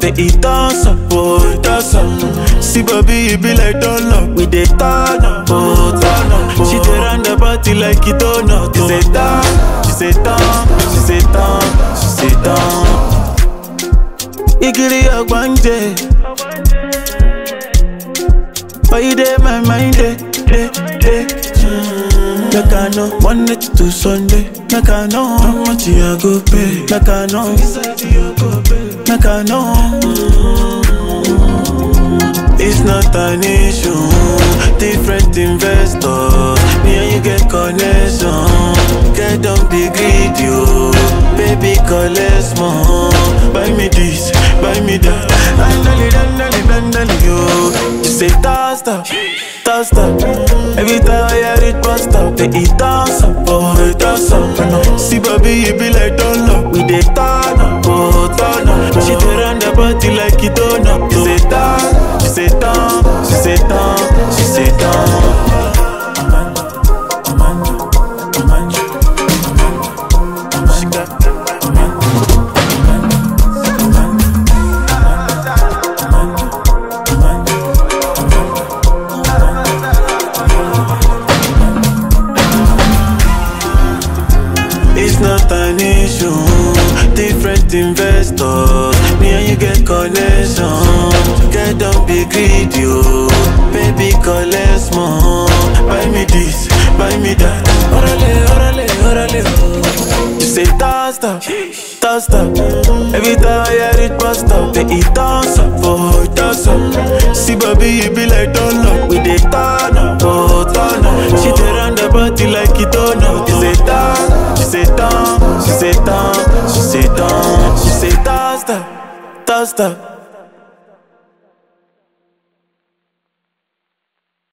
They eat us up, oh, eat us up. See, baby, you be like donut. We dey turn up, oh, turn up. She dey run the party like it donut. She say turn, she say turn, she say turn, she say turn. Igiri ogbanje. Why you dey my mind, dey, dey, dey. Mm. Like I know, one night to Sunday. Like I know, how much you a go pay. Like I know, like I know. It's not an issue. Different investors. Me and you get connection. Get don't be greedy, oh. Baby, collect more. Buy me this, buy me that. Dandali, dandali, dandali, yo. You say toss up, toss up. Every time I hear it bust up, they eat toss up, oh, toss up. See, baby, you be like Dunlop. We dey turn up, oh, turn up. She dey run the party like it don't up. She say turn, she say turn, she say turn, she say turn. She got It's not an issue. Different investors. Me and you get connection. Get don't be greedy, oh. Baby, collect more. Buy me this, buy me that. Orale, orale, orale, oh. You say toss up, toss up. Every time I hear it bust up, they eat toss up, oh, toss up. See, baby, you be like Dunlop. We dey turn up, oh, turn up. She dey run the party like it don't know. She say turn, she say turn, she say turn, she say turn, she say toss up, toss up.